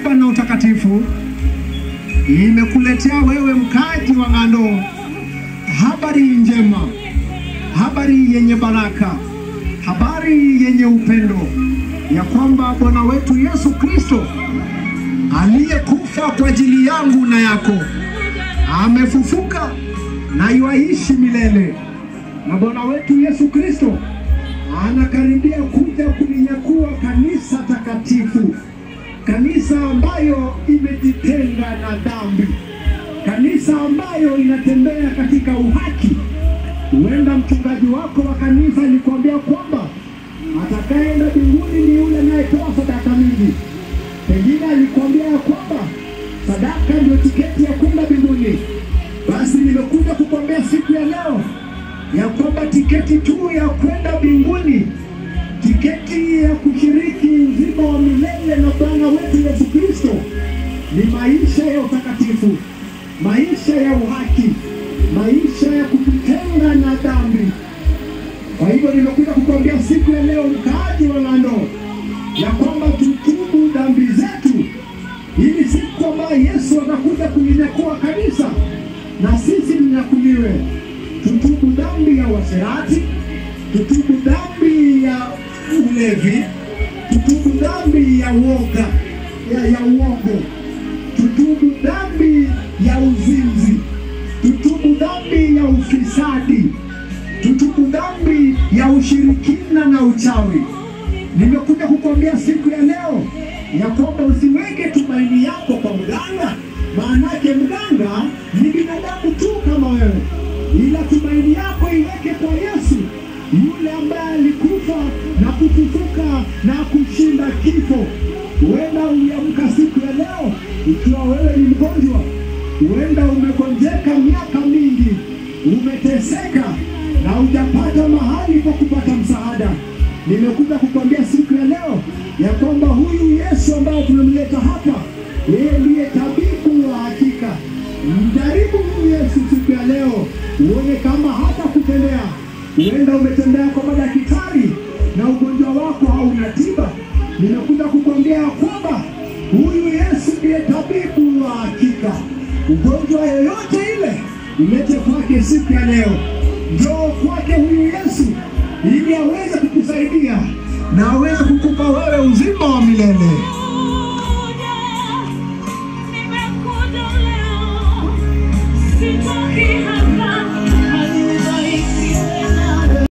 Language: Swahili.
toba na utakatifu imekuletea wewe mkaji wa Ng'ando habari njema, habari yenye baraka, habari yenye upendo ya kwamba Bwana wetu Yesu Kristo aliyekufa kwa ajili yangu na yako amefufuka na yuaishi milele, na Bwana wetu Yesu Kristo anakaribia kuja kulinyakua kanisa takatifu, kanisa ambayo imejitenga na dhambi, kanisa ambayo inatembea katika uhaki. Huenda mchungaji wako wa kanisa alikwambia kwamba atakayeenda mbinguni ni yule anayetoa sadaka mingi. Pengine alikwambia ya kwamba sadaka ndio tiketi ya kwenda mbinguni. Basi nimekuja kukwambia siku ya leo ya kwamba tiketi tu ya kwenda mbinguni, tiketi ya kushiriki uzima wa milele na Bwana wetu Yesu Kristo ni maisha ya utakatifu, maisha ya uhaki, maisha ya kujitenga na dhambi. Kwa hivyo nimekuja kukwambia siku ya leo, mkaaji wa Ng'ando, ya kwamba tutubu dhambi zetu, ili siku ambayo Yesu atakuja kulinyakua kanisa na sisi mnyakuliwe. Tutubu dhambi ya uasherati, tutubu dhambi ya ulevi, tutubu dhambi ya uoga ya, ya uogo, tutubu dhambi ya uzinzi, tutubu dhambi ya ufisadi, tutubu dhambi ya ushirikina na uchawi. Nimekuja kukwambia siku ya leo ya kwamba usiweke tumaini yako kwa mganga, maanake mganga ni binadamu tu kama wewe, ila tumaini yako iweke kwa Yesu, yule ambaye alikufa na kufufuka na kushinda kifo. Huenda uliamka siku ya leo ikiwa wewe ni mgonjwa, huenda umegonjeka miaka mingi, umeteseka na hujapata mahali pa kupata msaada. Nimekuja kukwambia siku ya leo ya kwamba huyu Yesu ambaye tumemleta hapa, yeye ndiye tabibu wa hakika. Mjaribu huyu Yesu siku ya leo, uone kama hata kutembea. Huenda umetembea kwa madaktari na ugonjwa wako hauna tiba. Nimekuja kukwambia ya kwamba huyu Yesu ndiye tabibu wa hakika. Ugonjwa yoyote ile ulete kwake siku ya leo, njoo kwake huyu Yesu ili aweze kukusaidia na aweze kukupa wewe